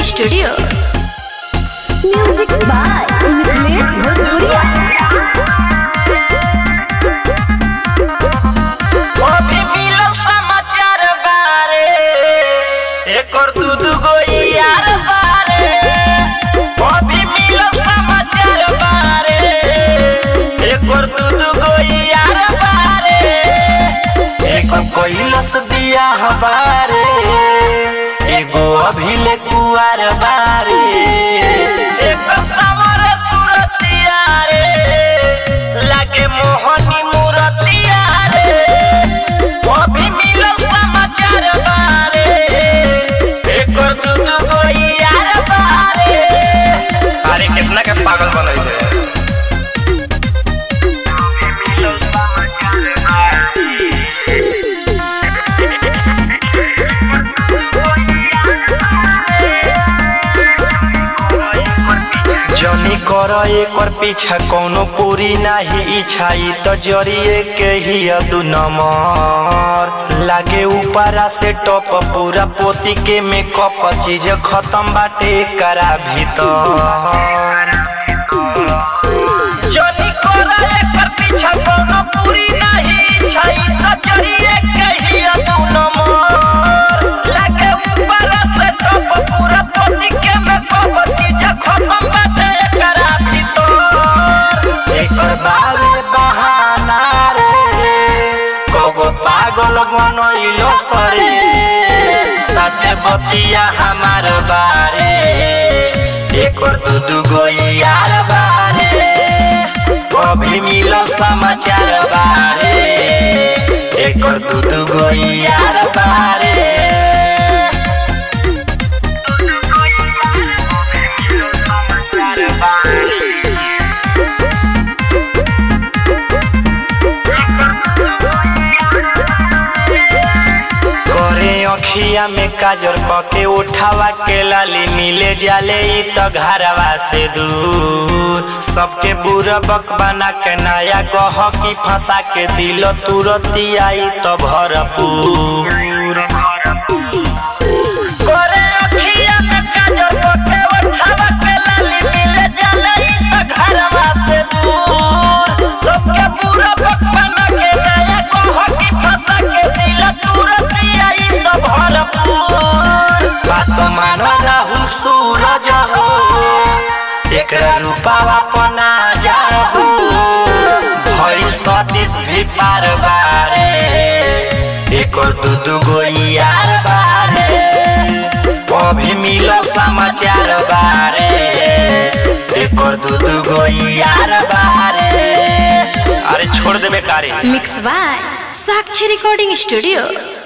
studio music by Mithilesh भोजपुरिया अभी मिलल समाचार बारे एकर दू दू गो यार बारे अभी मिलल समाचार बारे एकर दू दू गो यार बारे एकर कैलस बियाह बारे एगो अभी ले कुआर बारे एकर समर सुरतिया रे लागे मोहनी मूरतिया रे अभी मिलल समाचार बारे एकर दू दू गो यार बारे अरे कितना के पागल बनैले जनी कर एकर पीछा कोनो पूरी नाही इच्छा ई तो जरिए के ही दू नंबर लागे ऊपरा से टॉप पूरा पोती के मेकअप चीज खत्म बाटे करा भीतर जनी कर एकर पीछा कोनो पूरी नाही इच्छा ई तो जरिए के ही दू नंबर लागे ऊपरा से टॉप पूरा पोती के मेकअप चीज खत्म बाटे करा भीतर एकर बारे बहाना रे कोगो पागल बनइलो सरे सासे बतिया हमार बारे एकर दू दू गो यार बारे अभी मिलल समाचार बारे एकर दू दू गो यार बारे करे अखिया में काजर कके उठावा के लाली मिले जाले ई त घरवा से दूर सबके बुरा बक बना के नया गह की फंसा के दिल तुरती आई त भरपूर करे अखिया में काजर कके उठावा के लाली मिले जाले ई त घरवा से दूर सबके बुरा बक बना के नया गह की फंसा के दिल तुरती आई त भरपूर बात मानो राहुल सूरज हो एकरा रूपावा पना जाहू भइल सतीश भी पार बारे एकर दू दू गो यार बारे अभी मिलल समाचार बारे एकर दू दू गो यार बारे अरे छोड़ देबे कारे mix by Sakshi recording studio